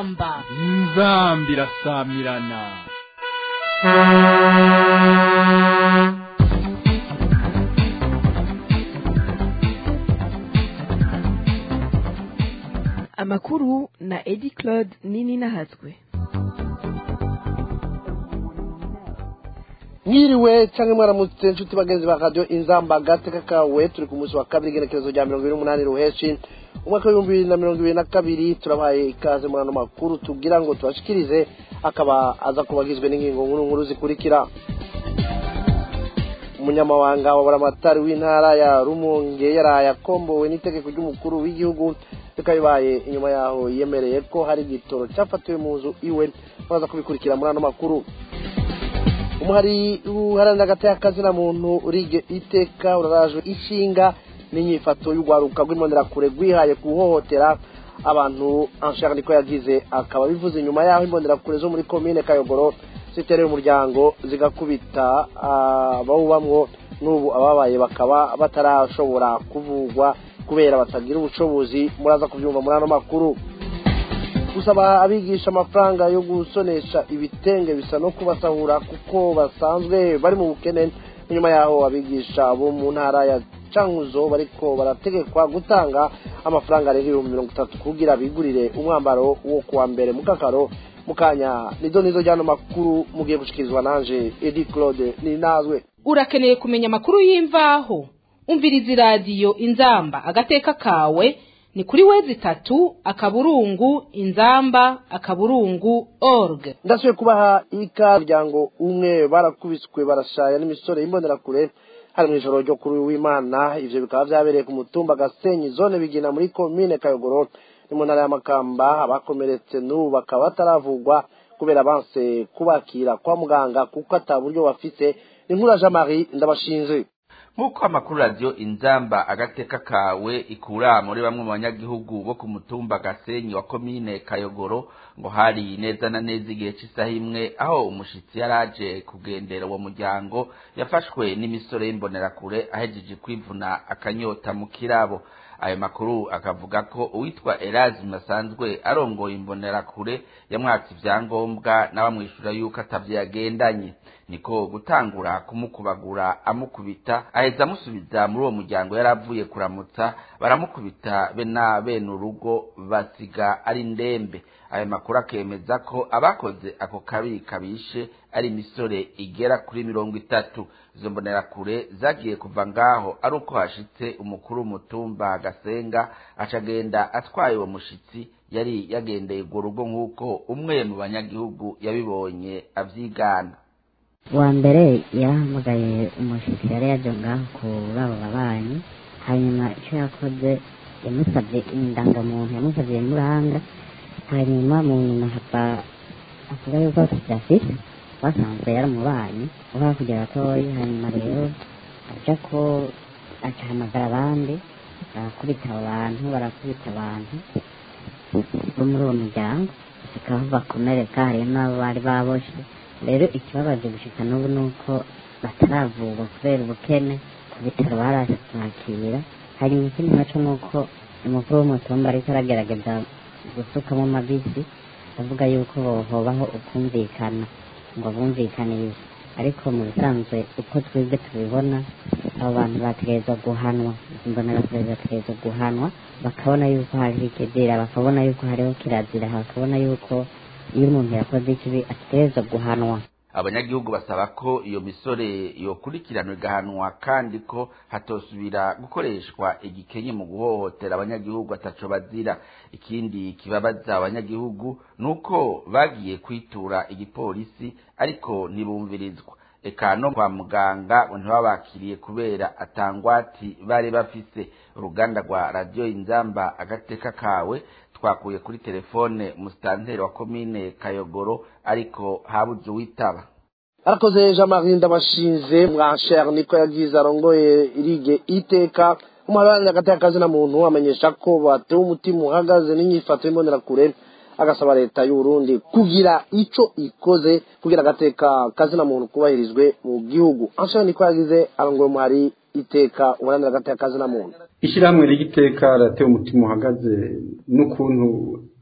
inzamba inzamba irasamirana amakuru na edi claude nini nahatswe mwiriwe cyangwa mwaramutse inshuti bagenzi ba radiyo inzamba gateka kawe turi ku munsi wa kabiri igenekerezo rya mirongo ibiri n'umunani ruheshi umwaka w'ibihumbi bibiri na mirongo ibiri na kabiri turabaye ikaze muri ano makuru tubwira ngo tubashikirize akaba aza kuba agizwe n'ingingo nkuru nkuru zikurikira umunyamabanga wa buramatari w'intara ya rumonge yaraye akombowe n'itegeko ry'umukuru w'igihugu bikaba bibaye inyuma yaho yemereye ko hari igitoro cyafatiwe mu nzu iwe baza kubikurikira muri ano makuru umuhari uharanira agati na muntu urige iteka urarajwe ishinga n'inyifato y'urwaruka rw'imbonerakure rwihaye guhohotera abantu anshaka niko yagize akaba bivuze inyuma yaho imbonerakure zo muri komine kayogoro zitereye umuryango zigakubita abawubamwo n'ubu ababaye bakaba batarashobora kuvugwa kubera batagira ubushobozi muraza kubyumva muri ano makuru gusaba abigisha amafaranga yo gusonesha ibitenge bisa no kubasahura kuko basanzwe bari mu bukene nyuma yaho abigisha bo mu ntara ya cankuzo bariko barategekwa gutanga amafaranga rero ibihumbi mirongo itatu kugira bigurire umwambaro wo kuwa mbere mu kakaro mu kanya nizo nizo ryano makuru mugiye gushikirizwa nanje edi claude ni nazwe urakeneye kumenya amakuru y'imvaho umviriza iradiyo inzamba agateka kawe ni kuri wezi itatu akaburungu inzamba akaburungu org ndasubiye kubaha ika muryango umwe barakubiswe barashaya n'imisore y'imbonerakure hari mu ijoro ryo kuri w'imana ivyo bikaba vyabereye ku mutumba gasenyi zone bigina muri komine kayogoro ni mu ntara y'amakamba abakomeretse n'ubu bakaba bataravugwa kubera banse kubakira kwa muganga kuko ata buryo bafise ni nkura jean marie ndabashinze nk'uko amakuru radiyo inzamba agateka kawe ikura muri bamwe mu banyagihugu bo ku mutumba gasenyi wa komine kayogoro ngo hari neza na neza igihe cy'isaha imwe aho umushitsi yari aje kugendera uwo muryango yafashwe n'imisore y'imbonerakure ahejeje kwivuna akanyota mu kirabo ayo makuru akavuga ko uwitwa Erasmus asanzwe arongoye imbonerakure yamwatse ibyangombwa n'abamwishyura yuko atavyo yagendanye niko gutangura kumukubagura amukubita aheza amusubiza muri uwo muryango yari avuye kuramutsa baramukubita be na bene urugo basiga ari ndembe ayo makuru akemeza ko abakoze ako kabi kabishe ari imisore igera kuri mirongo itatu izo mbonerakure zagiye kuva ngaho ari uko hashitse umukuru w'umutumba gasenga acagenda atwaye uwo mushitsi yari yagendeye urwo rugo nk'uko umwe mu banyagihugu yabibonye avyigana wa mbere yarahamagaye umushyitsi yari yaje ngaho kuri abo babanyi hanyuma icyo yakoze yamusabye indangamuntu yamusabye muranga hanyuma mu nyuma hava avuga yuko tudafite basanzwe yaramubanyi uba hakurya gatoya hanyuma rero aja ko acahamagara abandi barakubita abo bantu barakubita abantu bo muri uwo muryango bikaho bakomereka hariyo n'abo bari baboshe rero ikibabaje gushika n'ubu ni uko bataravurwa kubera ubukene ku bitaro baraje kubakira hanyuma ikindi naco ni uko umukuru w'umutumba ariko aragerageza gusukamo amabisi avuga yuko hobaho ukumvikana ngo bumvikanirize ariko mu bisanzwe uko twebwe tubibona abo bantu bategerezwa guhanwa imbonerakure bategerezwa guhanwa bakabona yuko hariho ikizira bakabona yuko hariho kirazira bakabona yuko iyo umuntu yakoze ikibi ategerezwa guhanwa abanyagihugu basaba ko iyo misore yokurikiranwa igahanwa kandi ko hatosubira gukoreshwa igikenye mu guhohotera abanyagihugu ataco bazira ikindi kibabaza abanyagihugu nuko bagiye kwitura igipolisi ariko ntibumvirizwa eka no kwa muganga ntibabakiriye kubera atangwati bari bafise uruganda rwa radiyo inzamba agateka kawe twakuye kuri telefone musitanteri wa komine kayogoro ariko habuze uwitaba arakoze jean marie ndabashinze mwasher niko yagize arongoye irige iteka umuharanira agateka na muntu amenyesha ko batewe umutima uhagaze n'inyifato y'imbonerakure agasaba leta y'uburundi kugira ico ikoze kugira agateka kazina muntu kubahirizwe mu gihugu anshaho niko yagize arongoye umuhari iteka uburanira agateka kazina muntu ishyirahamwe ry'iteka ratewe umutima uhagaze n'ukuntu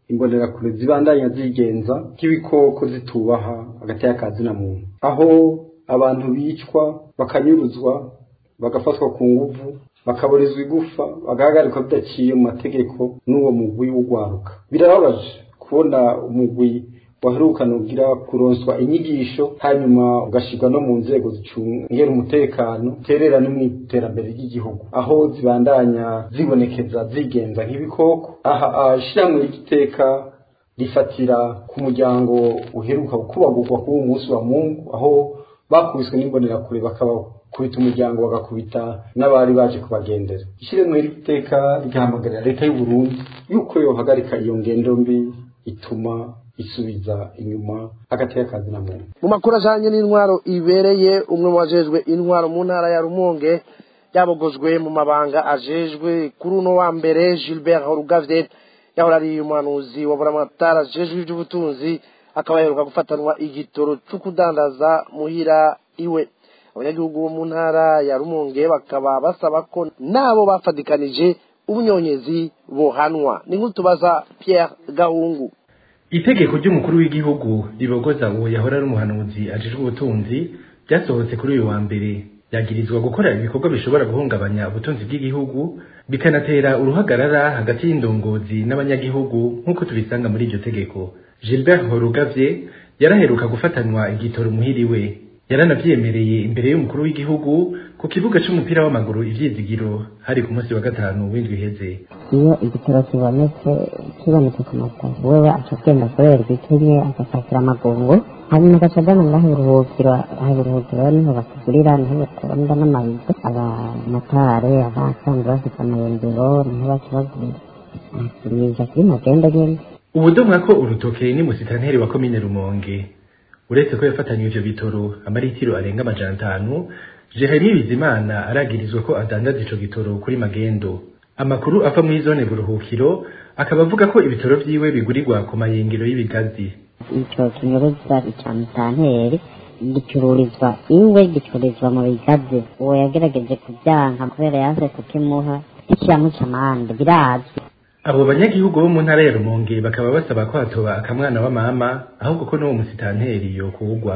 imbonerakure zibandanya zigenza nk'ibikoko zitubaha hagati y'akazi na muntu aho abantu bicwa bakanyuruzwa bagafatwa ku nguvu bakaburizwa igufa bagahagarikwa bidaciye mu mategeko n'uwo mugwi w'ugwaruka birababaje kubona umugwi waherukana ugira kuronswa inyigisho hanyuma ugashirwa no mu nzego zicungera umutekano terera no mu iterambere ry'igihugu aho zibandanya zibonekeza zigenza nk'ibikoko aha ashiramwe y'igiteka rifatira ku muryango uheruka kubagurwa kuri uwo munsi wa mungu aho bakubiswe n'imbonerakure bakabakubita umuryango bagakubita n'abari baje kubagendera ishyirahamwe ry'igiteka rigahamagarira leta y'u Burundi yuko yohagarika iyo ngendo mbi ituma isubiza inyuma hagati y'akazi na muntu mu makuru ajanye n'intwaro ibereye umwe mu bajejwe intwaro mu ntara ya rumonge yabogojwe mu mabanga ajejwe kuri uno wa mbere gilbert horugavye yahora ari umuhanuzi wa buramatari ajejwe ivy'ubutunzi akaba yaheruka gufatanwa igitoro co kudandaza muhira iwe abanyagihugu bo mu ntara ya rumonge bakaba basaba ko nabo bafadikanije ubunyonyezi bohanwa ni nk'utubaza pierre gahungu itegeko ry'umukuru w'igihugu ribogoza uwo yahora ari umuhanuzi ajejwe ubutunzi ryasohotse kuri uyu wa mbere yagirizwa gukora ibikorwa bishobora guhungabanya ubutunzi bw'igihugu bikanatera uruhagarara hagati y'indongozi n'abanyagihugu nk'uko tubisanga muri iryo tegeko gilbert horugavye yaraheruka gufatanwa igitoro muhiriwe yaranavyemereye imbere y'umukuru w'igihugu ku kibuga c'umupira w'amaguru ivyizigiro hari ku munsi wa gatanu w'indwi iheze iyo igitoro kibonetse kibonetse ku matara wewe aca agenda akorerwa ikinye agapakira amagungu hanyuma agaca agana ngaho uburuhukiro aho uburuhukiro niho bakigurira niho batonda n'amabido abamatare abasanzwe bafite amayembero niho baca bagurira akirisha kuri magenda nyene ubudomwa ko urutoke ni musitanteri wa komine rumonge uretse ko yafatanywe ivyo bitoro amaritiro arenga amajana atanu jeremie bizimana aragirizwa ko adandaza ico gitoro kuri magendo amakuru ava muri zone buruhukiro akaba avuga ko ibitoro vyiwe bigurirwa ku mayengero y'ibigazi ico kinyuruza ica mutanteri gicururizwa iwe gicururizwa mu bigazi uwo yagerageje kubyanka kubera yaje kukimuha ikiyamuca amande birazwi abo banyagihugu bo mu ntara ya rumonge bakaba basaba ko hatoba akamwana wa mama ahubwo ko n'uwo musitanteri yokugwa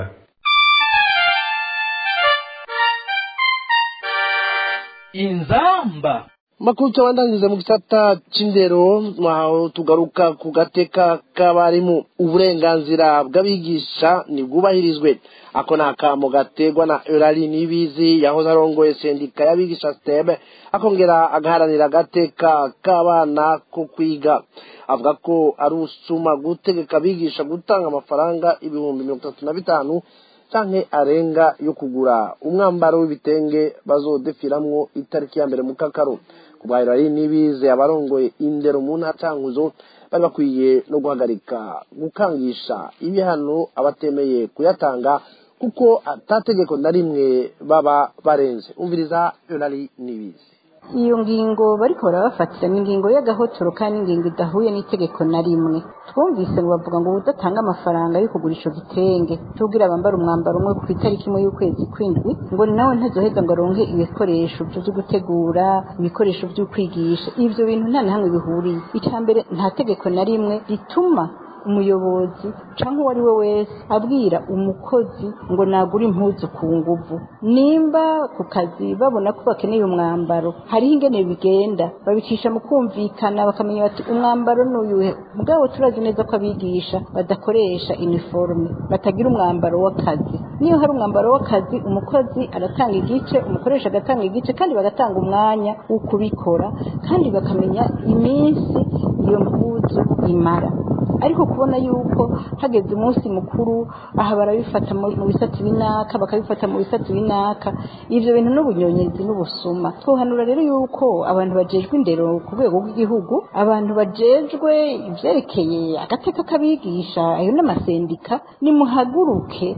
inzamba makuru tubandanyiriza mu gisata c'indero aho tugaruka ku gateka k'abarimu uburenganzira bw'abigisha ntibwubahirizwe ako ni akamo gategwa na eurali nibizi yahoze arongoye sendika y'abigisha stebe akongera agaharanira agateka k'abana ko kwiga avuga ko ari usuma gutegeka abigisha gutanga amafaranga ibihumbi mirongo itatu na bitanu canke arenga yo kugura umwambaro w'ibitenge bazodefiramwo itariki ya mbere mu kakaro kubwahiro ari n'ibize abarongoye indero mu ntara cankuzo bari bakwiye no guhagarika gukangisha ibihano abatemeye kuyatanga kuko atategeko na rimwe baba barenze umviriza yonari n'ibize iyo ngingo bariko barabafatira ni ingingo y'agahotoro kandi ingingo idahuye n'itegeko na rimwe twumvise ngo bavuga ngo udatange amafaranga yo kugura ico gitenge tubwira bambara umwambaro umwe ku itariki imwe y'ukwezi kw'indwi ngo nawe ntazoheza ngo aronke ibikoresho vyo gutegura ibikoresho vyo kwigisha ivyo bintu nta na hamwe bihuriye icya mbere nta tegeko na rimwe rituma umuyobozi cyangwa uwo ari we wese abwira umukozi ngo nagure impuzu ku nguvu nimba ku kazi babona ko bakeneye umwambaro hariho ingene bigenda babicisha mu kumvikana bakamenya bati umwambaro n'uyuhe bwabo turazi neza ko abigisha badakoresha iniforume batagira umwambaro w'akazi niyo hari umwambaro w'akazi umukozi aratanga igice umukoresha agatanga igice kandi bagatanga umwanya wo kubikora kandi bakamenya iminsi iyo mpuzu imara ariko kubona yuko hageze umunsi mukuru aha barabifata mu bisate binaka bakabifata mu bisate binaka ivyo bintu n'ubunyonyezi n'ubusuma twohanura rero yuko abantu bajejwe indero ku rwego rw'igihugu abantu bajejwe ivyerekeye agateka k'abigisha ayo n'amasendika nimuhaguruke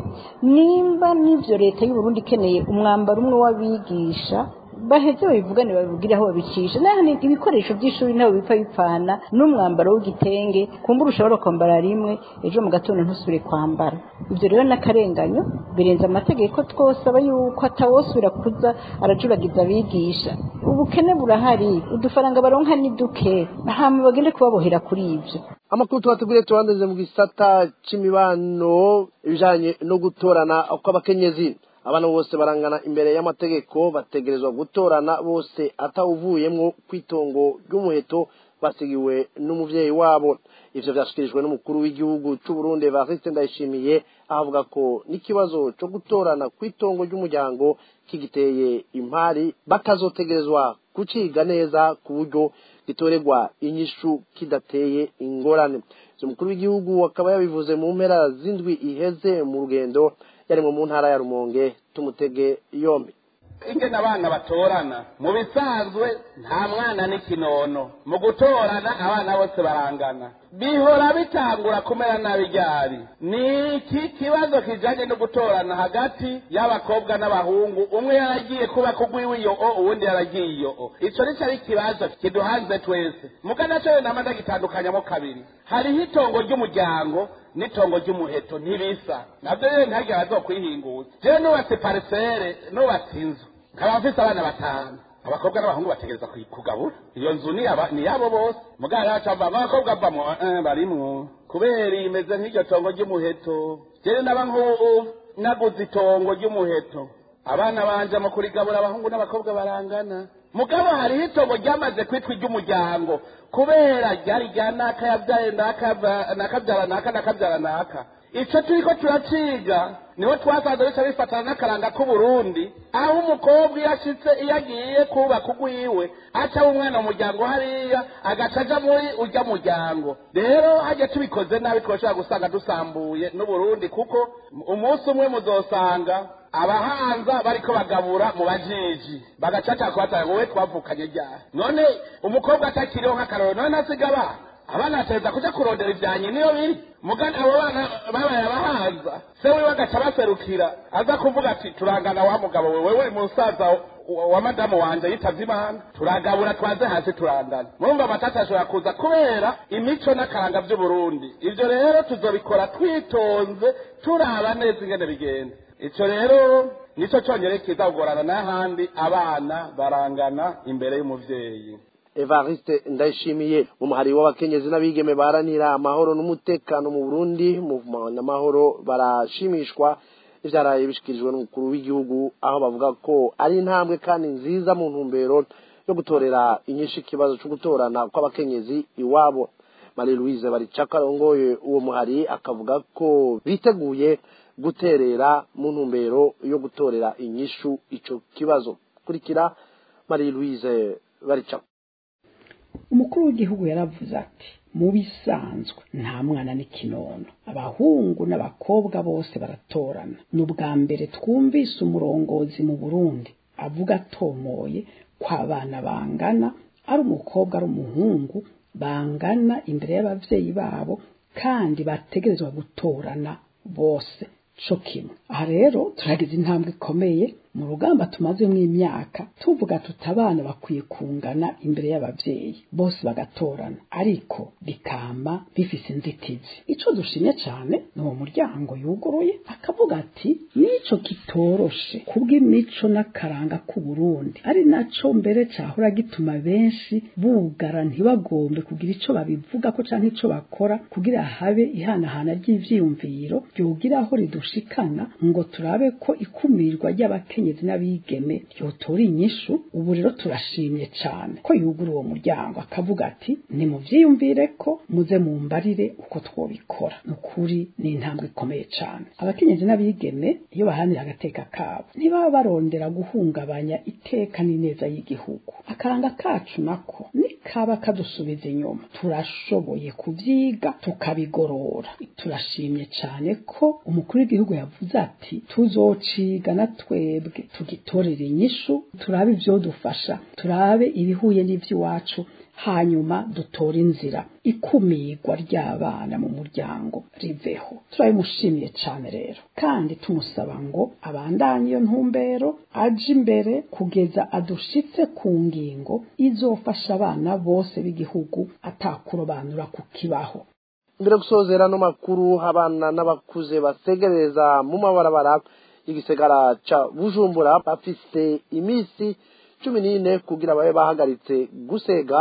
nimba n'ivyo leta y'uburundi ikeneye umwambaro umwe w'abigisha baheze babivugane babibwire aho babicisha nahani ibikoresho by'ishuri ntabwo bipfa bipfana n'umwambaro w'igitenge kumbura ushobora kwambara rimwe ejo mu gatondo ntusubire kwambara ibyo rero n'akarenganyo birenze amategeko twosaba yuko atawosubira kuza arajuragiza abigisha ubukene burahari udufaranga baronka ni duke hama bagende kubabohera kuri ibyo amakuru tubateguriye tubanze mu gisata c'imibano ibijanye no gutorana kw'abakenyezi abana bose barangana imbere y'amategeko bategerezwa gutorana bose atawuvuyemwo kw'itongo ry'umuheto basigiwe n'umuvyeyi wabo ivyo vyashikirijwe n'umukuru w'igihugu c'u Burundi Evariste Ndayishimiye avuga ko n'ikibazo co gutorana kw'itongo ry'umuryango kigiteye impari bakazotegerezwa kuciga neza ku buryo gitorerwa inyishu kidateye ingorane umukuru w'igihugu akaba yabivuze mu mpera z'indwi iheze mu rugendo yarimwo mu ntara ya rumonge tumutege yombi ingene abana batorana mu bisanzwe nta mwana n'ikinono mu gutorana abana bose barangana bihora bitangura kumera nabi ryari ni iki kibazo kijanye no gutorana hagati y'abakobwa n'abahungu umwe yaragiye kuba kugwiwe iyo o uwundi yaragiye iyo o ico nico ari ikibazo kiduhanze twese mugana co nama ndagitandukanyamo kabiri hariho itongo ry'umuryango n'itongo ry'umuheto ntibisa navyo rero ntihagire bazokwihinguza jewe nubatse parisere nubatse inzu nkaba mfise abana batanu abakobwa n'abahungu bategereza kugabura iyo nzu ni yabo bose muganga yacu avamo abakobwa avamo barimwo kubera imeze nk'iryo tongo ry'umuheto jewe naba nk'ubu naguze itongo ry'umuheto abana banje mu kurigabura abahungu n'abakobwa barangana mugabo hariho itongo ryamaze kwitwa iry'umuryango kubera ryari rya naka yabyaye nakabyara naka nakabyara naka ico turiko turaciga niho twasanze bica bifatana n'akaranga k'uburundi aho umukobwa iyo ashitse iyo agiye kubaka ugwiwe aca umwana mu muryango hariya agaca aja muri urya muryango rero hajya tubikoze nabi twoshobora gusanga dusambuye n'uburundi kuko umunsi umwe muzosanga abahanza bariko bagabura mu bajiji bagacaca kubatanga ngo we twavukanye ryari none umukobwa atakiriho nk'akaroro none asiga abana abana bateza kuja kurondera ivyanyi niyo biri mugani abo bana babaye abahanza se wiwe agaca baserukira aza kuvuga ati turangana wa mugabo we wewe musaza wa madamu wanje yitavye imana turagabura twaze hasi turangana murumva amatata ashobora kuza kubera imico n'akaranga vy'uburundi ivyo rero tuzobikora twitonze turaba neza ingene bigenda ico rero nico conyere kiza kugorana n'ahandi abana barangana imbere y'umuvyeyi Evariste Ndayishimiye umuhari w'abakenyezi n'abigeme baranira amahoro n'umutekano mu Burundi mu n'amahoro barashimishwa ivyaraye bishikirijwe n'umukuru w'igihugu aho bavuga ko ari intambwe kandi nziza mu ntumbero yo gutorera inyinshi ikibazo cyo gutorana kw'abakenyezi iwabo Marie Louise Baricaka arongoye uwo muhari akavuga ko biteguye guterera mu ntumbero yo gutorera inyishu ico kibazo kurikira Marie Louise Baricaka umukuru w'igihugu yaravuze ati mu bisanzwe nta mwana n'ikinono abahungu n'abakobwa bose baratorana ni ubwa mbere twumvise umurongozi mu burundi avuga atomoye ko abana bangana ari umukobwa ari umuhungu bangana imbere y'abavyeyi babo kandi bategerezwa gutorana bose co kimwe aha rero turagize intambwe ikomeye mu rugamba tumazemo imyaka tuvuga tuti abana bakwiye kungana imbere y'abavyeyi bose bagatorana ariko bikama bifise inzitizi ico dushimye cane ni uwo muryango yuguruye akavuga ati nico kitoroshe kubw'imico n'akaranga k'uburundi ari naco mbere cahora gituma benshi bugara ntibagombe kugira ico babivugako canke ico bakora kugira habe ihanahana ry'ivyiyumviro ryogira aho ridushikana ngo turabe ko ikumirwa ry'abakenyezi n'abigeme ryotora inyishu ubu rero turashimye cane ko yugura uwo muryango akavuga ati nimuvyiyumvire ko muze mumbarire uko twobikora nukuri ni intambwe ikomeye cane abakenyezi n'abigeme iyo bahanira agateka kabo ntibaba barondera guhungabanya iteka n'ineza y'igihugu akaranga kacu nako nikaba kadusubiza inyuma turashoboye kuvyiga tukabigorora turashimye cane ko umukuru w'igihugu yavuze ati tuzociga na twebwe tugitorera inyishu turabe ivyodufasha turabe ibihuye n'ivy'iwacu hanyuma dutore inzira ikumirwa ry'abana mu muryango riveho turabimushimiye cane rero kandi tumusaba ngo abandanye iyo ntumbero aje imbere kugeza adushitse ku ngingo izofasha abana bose b'igihugu atakurobanura ku kibaho mbere gusozera no makuru abana n'abakuze basegereza mu mabarabara y'igisagara ca bujumbura bafise imisi cumi n'ine kugira babe bahagaritse gusega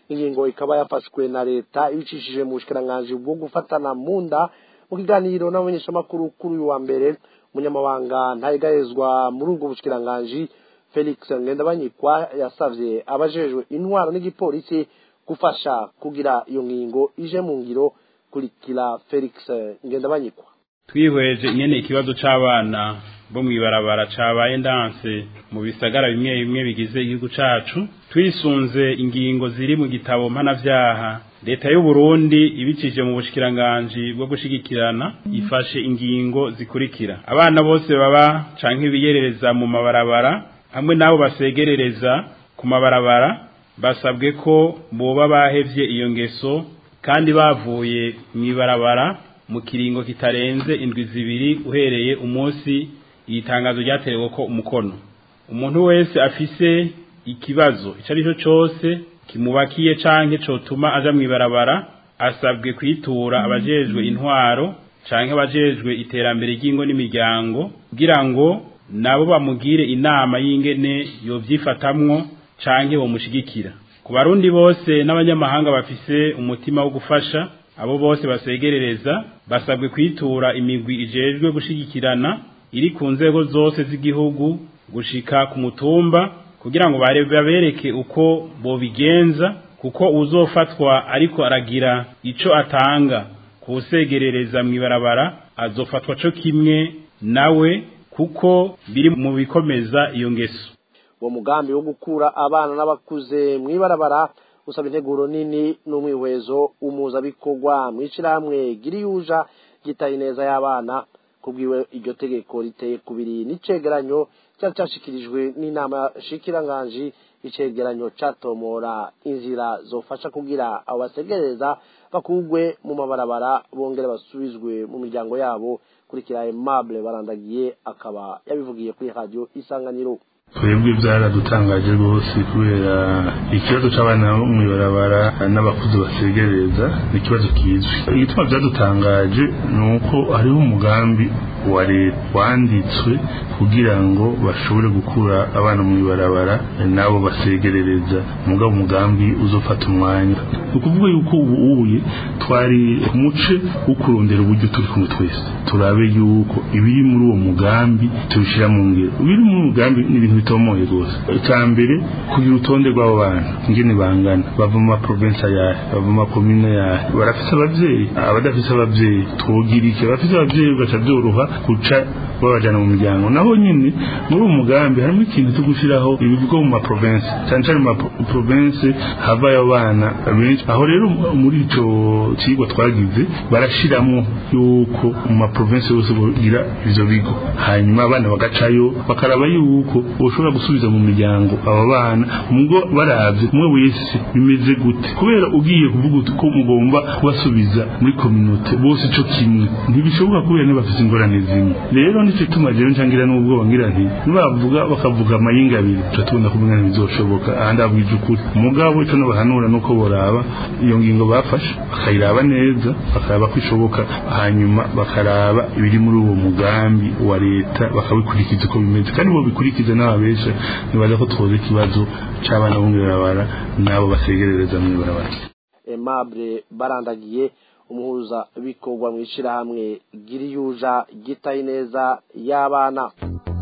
ingingo ikaba yafashwe na leta ibicishije mu bushikiranganji bwo gufatana mu nda mu kiganiro n'abamenyeshamakuru kuri uyu wa mbere umunyamabanga ntayegayezwa muri ubwo bushikiranganji felix ngendabanyikwa yasavye abajejwe intwaro n'igipolisi gufasha kugira iyo ngingo ije mu ngiro kurikira felix ngendabanyikwa twihweje nyene ikibazo c'abana bo mw'ibarabara cabaye ndanse mu bisagara bimwe bimwe bigize igihugu cacu twisunze ingingo ziri mu gitabo mpanavyaha leta y'u Burundi ibicije mu bushikiranganji bwo gushigikirana ifashe ingingo zikurikira abana bose baba canke biyerereza mu mabarabara hamwe nabo basegerereza ku mabarabara basabwe ko boba bahevye iyo ngeso kandi bavuye mw'ibarabara mu kiringo kitarenze indwi zibiri uhereye umunsi iyi tangazo ryaterewe ko umukono umuntu wese afise ikibazo icyo ari cyo cyose kimubakiye canke cotuma aja mw'ibarabara asabwe kwitura abajejwe intwaro canke abajejwe iterambere ry'ingo n'imiryango kugira ngo nabo bamugire inama y'ingene yovyifatamwo canke bomushigikira ku barundi bose n'abanyamahanga bafise umutima wo gufasha abo bose basegerereza basabwe kwitura imigwi ijejwe gushigikirana iri ku nzego zose z'igihugu gushika ku mutumba kugira ngo babereke uko bobigenza kuko uzofatwa ariko aragira ico atanga kusegerereza mw'ibarabara azofatwa co kimwe nawe kuko biri mu bikomeza iyo ngeso uwo mugambi wo gukura abana n'abakuze mw'ibarabara usaba integuro nini n'umwihwezo umuzabikorwa mw'ishirahamwe giriyuja gitaye neza y'abana kubwiwe iryo tegeko riteye kubiri n'icegeranyo cyari cyashikirijwe n'inama shikiranganji icegeranyo catomora inzira zofasha kugira abo basegereza bakugwe mu mabarabara bongere basubizwe mu miryango yabo kurikira Aimable barandagiye akaba yabivugiye kuri radio isanganiro twebwe byaradutangaje rwose kubera ikibazo cy'abana bo mu ibarabara n'abakuze basegereza ni ikibazo kizwi igituma byadutangaje ni uko hariho umugambi wa leta wanditswe kugira ngo bashobore gukura abana mu ibarabara nabo basegerereza mugabo umugambi uzofata umwanya ni ukuvuga yuko ubu ubuye twari ku muce wo kurondera uburyo turi kumwe twese turabe yuko ibiri muri uwo mugambi tubishyira mu ngiro ibiri muri uwo mugambi ni ibintu bitomoye rwose icya mbere kugira urutonde rw'abo bantu ingene bangana bava mu maprovensi ayahe bava mu makomine ayahe barafise ababyeyi abadafise ababyeyi twogira iki abafise ababyeyi bigaca byoroha guca babajana mu miryango naho nyine muri uwo mugambi harimo ikintu cyo gushyiraho ibigo mu maprovensi cyane cyane mu maprovensi havayo abana benshi aho rero muri ico kigo twagize barashiramo yuko mu maprovensi yose bogira ivyo bigo hanyuma abana bagacayo bakaraba yuko boshobora gusubiza mu miryango aba bana mugo baravye umwe wese bimeze gute kubera ugiye kuvuga ko mugomba kubasubiza muri communauté bose ico kimwe ntibishoboka kubera ntibafise ingorane zimwe rero nico tuma jewe ncangira n'ubwoba ngira nti nibavuga bakavuga amayinga abiri tuca tubona kumenya ntibizoshoboka ahandi abwije ukuri umugabo ico nobahanura nuko boraba iyo ngingo bafashe bakayiraba neza bakaraba ko ishoboka hanyuma bakaraba ibiri muri uwo mugambi wa leta bakabikurikiza uko bimeze kandi bo bikurikiza n'ababesha nibaza ko twoza ikibazo c'abana bo mw'ibarabara n'abo basegerereza mw'ibarabara Aimable barandagiye umuhuza bikorwa mu ishirahamwe giriyuja gitaye neza y'abana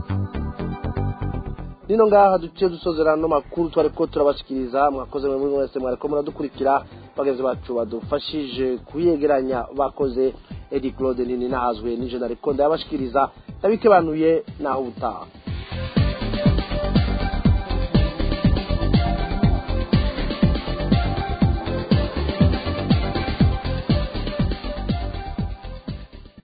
nino ngaha duciye dusozera no makuru twari ko turabashikiriza mwakoze mwe mwese mwariko muradukurikira bagenzi bacu badufashije kuyegeranya bakoze Eddie Claude nini nahazwe nije nariko ndabashikiriza nabikebanuye naho ubutaha